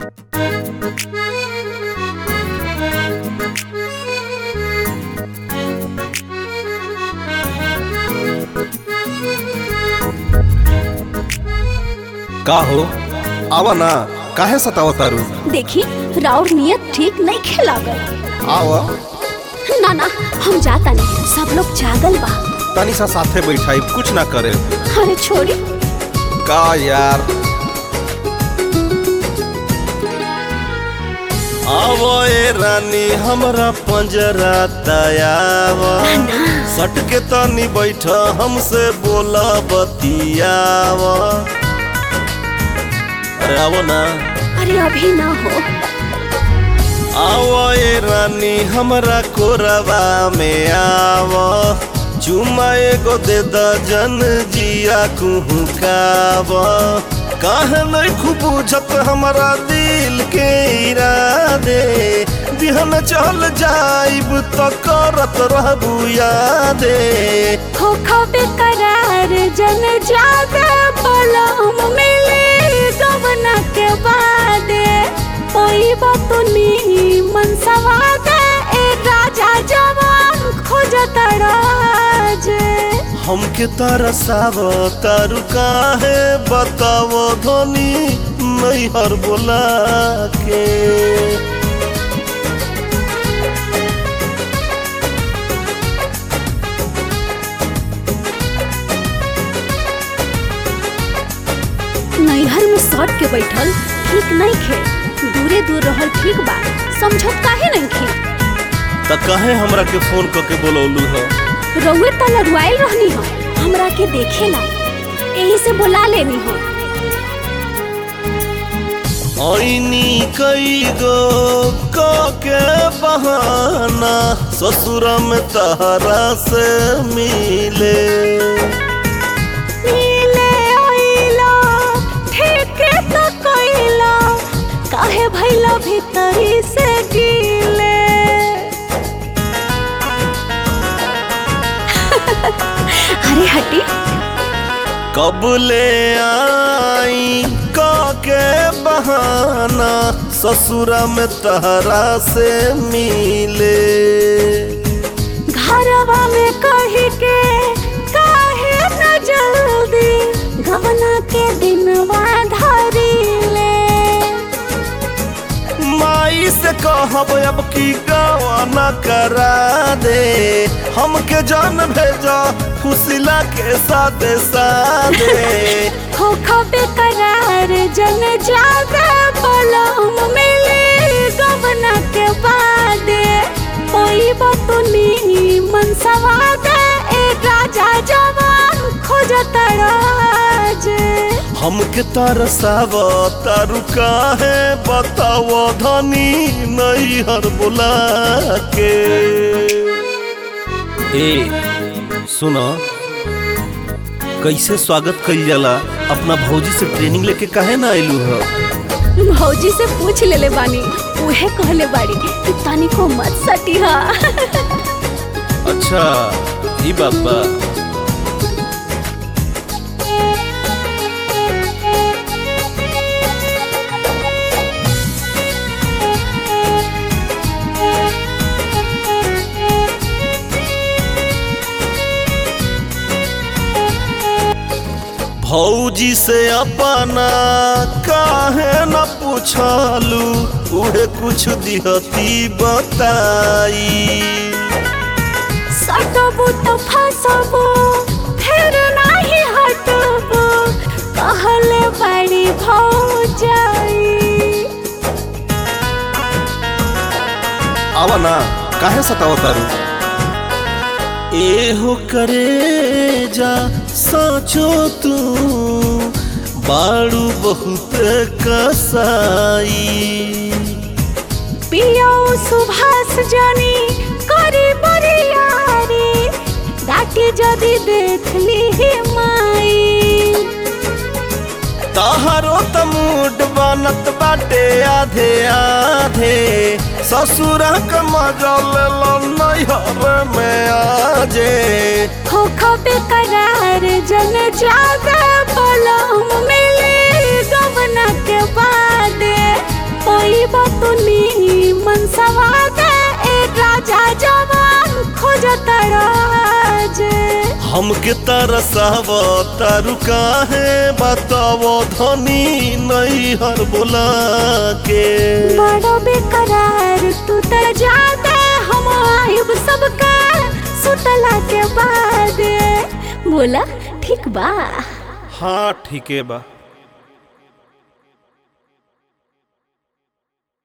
का हो आवा ना काहे सतावा तारू देखी राउर नियत ठीक नहीं खेलागल आवा ना ना हम जाता नहीं सब लोग जागल बा तनी सा साथे बैठाई कुछ ना करे अरे छोड़ी का यार आवो ए रानी हमरा पंजरा दयावा सट के तनी बैठ हमसे बोला बतियावा अरे आवो ना अरे अभी ना हो आवो ए रानी हमरा कोरबा में आवो चुमा एगो दे दजन जिया कुहू कावा काहे नहीं खूब बुझत हमरा दिल के इरादे बिहन चल जाइब तो करत रहबू यादे खो खो बेकरार जन जागे पलम मिले गवना के बादे ओई बतुनी मन सवादे ए राजा जवान खोजत राजे हमके तरसाव तारू काहे बतावो धनी नैहर बोला के नैहर में सट के बैठल ठीक नहीं खे दूरे दूर रहल ठीक बा समझत काहे नहीं खे त काहे हमरा के फोन करके बोलौलू ह रउए त लड़ुआइल रहनी हो हमरा के देखेला यही से बुला लेनी हो ऐनी कई गो क के बहाना ससुर में तहरा से मिले मिले ओइला ठीक तो कइला काहे भइला भीतरी से गीले अरे हटी कब ले आई क के बहाना ससुर में तहरा से मिले घरवा में कही के काहे न जल्दी गवना के दिनवा धरी ले माई से कहब अब की गवाना करा दे हमके जान भेजा खुशिला के साथे साथे खो खो बेकरार जन जागे पलम मिले गवना के बादे ओई बतुनी मन सवादे ए राजा जवान खोजत राजे हमके तरसाव तारू काहे बताव धनी नैहर बुला के ए सुनो कैसे स्वागत कइल जाला अपना भौजी से ट्रेनिंग लेके काहे ना आइलू ह भौजी से पूछ लेले बानी उहे कहले बाड़ी कि तनिको मत सटिहा अच्छा ई बात बा भौजी से अपना काहे न पूछलू उहे कुछ दिहती बताई सटबो तो फसबो फिर नाही हटबो कहले बड़ी भौजाई आवा ना काहे सताव तारू एहो करे जा सोचो तू बाड़ू बहुत कसाई पियो सुभाष जानी करी बरियारी डाटी जदी देख ली माई तहरो त मूड बनत बाटे आधे आधे ससुर के मजल लो नैहर में आजे खो खो बेकरार जन जागे पलम मिले गवना के बादे हमके तरसाव तारू काहे बताव धनी नहीं हर बोला के बड़ो बेकरार तू त जाते हम आयुब सबका सुतला के बाद बोला ठीक बा हाँ ठीके बा